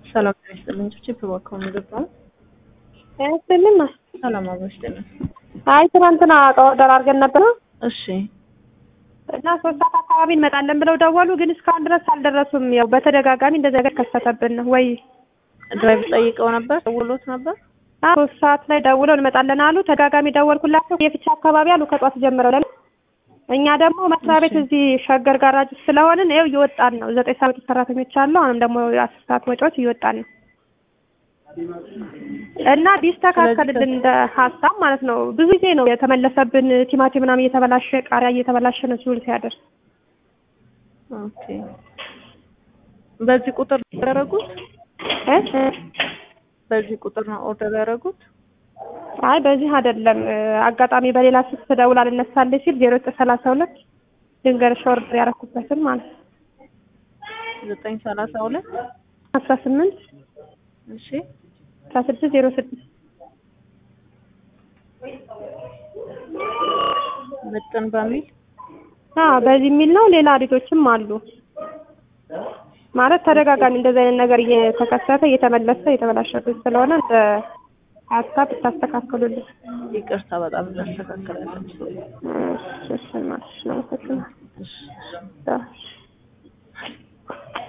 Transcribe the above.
ሰላም ጤና ይስጥልኝ። ጭብጭብ እባክዎ ምግብ ነው። ያስልም ሰላም አብሮ ይስጥልኝ። አይ ትናንትና እቃ ኦርደር አድርገን ነበረ እሺ እና ሶስት ሰዓት አካባቢ እንመጣለን ብለው ደወሉ፣ ግን እስካሁን ድረስ አልደረሱም። ያው በተደጋጋሚ እንደዚህ ነገር ከሰተብን ነው ወይ ድራይቭ ጠይቀው ነበር ደውሎት ነበር። አዎ፣ ሶስት ሰዓት ላይ ደውለው እንመጣለን አሉ። ተደጋጋሚ ደወልኩላቸው የፍቻ አካባቢ አሉ ከጧት ጀምረው ለን እኛ ደግሞ መስሪያ ቤት እዚህ ሸገር ጋራጅ ስለሆንን ይኸው እየወጣን ነው። ዘጠኝ ሰዓት ሰራተኞች አሉ። አሁንም ደግሞ የአስር ሰዓት ወጪዎች እየወጣን ነው እና ቢስተካከልልን እንደ ሀሳብ ማለት ነው። ብዙ ጊዜ ነው የተመለሰብን። ቲማቲም ምናምን እየተበላሸ ቃሪያ እየተበላሸ ነው ሲውል ሲያደር። ኦኬ በዚህ ቁጥር ያደረጉት እ በዚህ ቁጥር ነው ኦርደር ያደረጉት። አይ በዚህ አይደለም። አጋጣሚ በሌላ ስልክ ተደውላ ልነሳለች ሲል ዜሮ ዘጠኝ ሰላሳ ሁለት ድንገርሽ ኦርደር ያደረኩበትን ማለት ነው ዘጠኝ ሰላሳ ሁለት አስራ ስምንት እሺ አስራ ስድስት ዜሮ ስድስት ምጥን በሚል አዎ በዚህ የሚል ነው። ሌላ አዲቶችም አሉ ማለት ተደጋጋሚ እንደዚህ አይነት ነገር እየተከሰተ እየተመለሰ እየተበላሸብን ስለሆነ እንደ ሀሳብ ብታስተካክሉልን። ይቅርታ በጣም እናስተካክላለን። እሺ እሺ ማለት ነው። እሺ እሺ